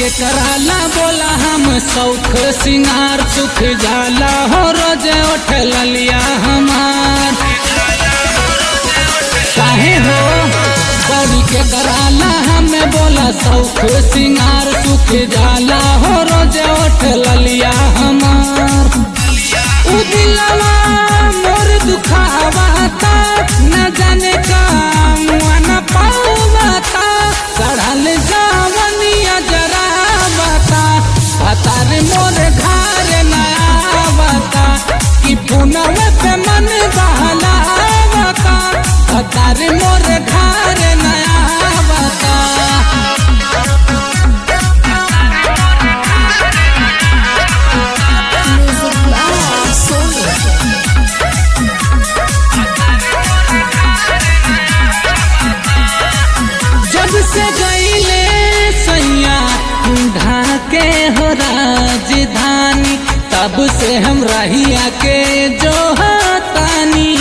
के कराला बोला हम सौख सिंगार सुख जाला हो रोज उठ ललिया हमार काहे हो बड़ी के कराला हमें बोला सौख सिंगार सुख जाला हो रोज उठ ललिया हमार उ दिलवा मोर दुखावाता न जाने का मुआ न पावाता चढ़ल जावनिया जरा बता हतार मोर घर नया बता कि पुनव पे मन बहलावता हतार मोर घर नया बता Music by Sonia. जब से गईले सैया ढाके हो राजधानी तब से हम रहिया के जो तानी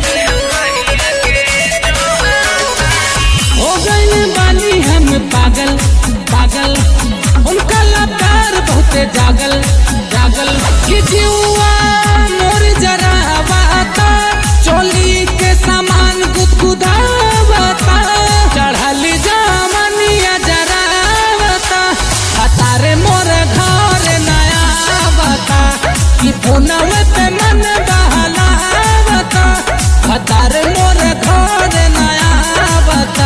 हो गए बानी हम पागल पागल उनका लबार बहुते जागल जागल कि जीवा मोर जरा बाता चोली के सामान गुदगुदावता चढ़ल जामनिया जरा बता हतारे मोर घर नया बता कि पुनव पे मन बहलावता हतारे मोर घर नया बता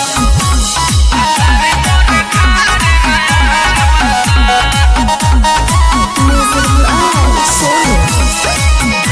Music by Sonia.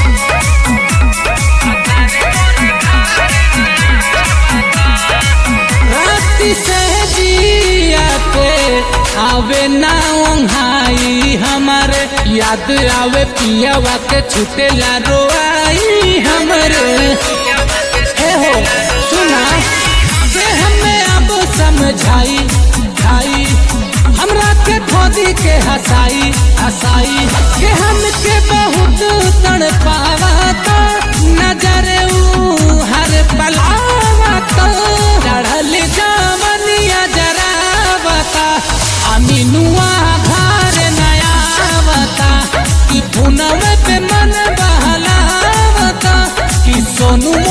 राती से जिया पे आवे ना ओंघाई हमारे याद आवे पियावा के छुटेला रोआई हमरे हे हो सुना के हमें अब समझाई खाई हमरा के खोदी के हसाई हसाई के हमके बहुत तड़ पावाता नजर ऊ हर पलावाता चढ़ल जामनिया जरा बता अमीनुआ घर नया बता कि पुनव पे मन बहलावता कि सोनू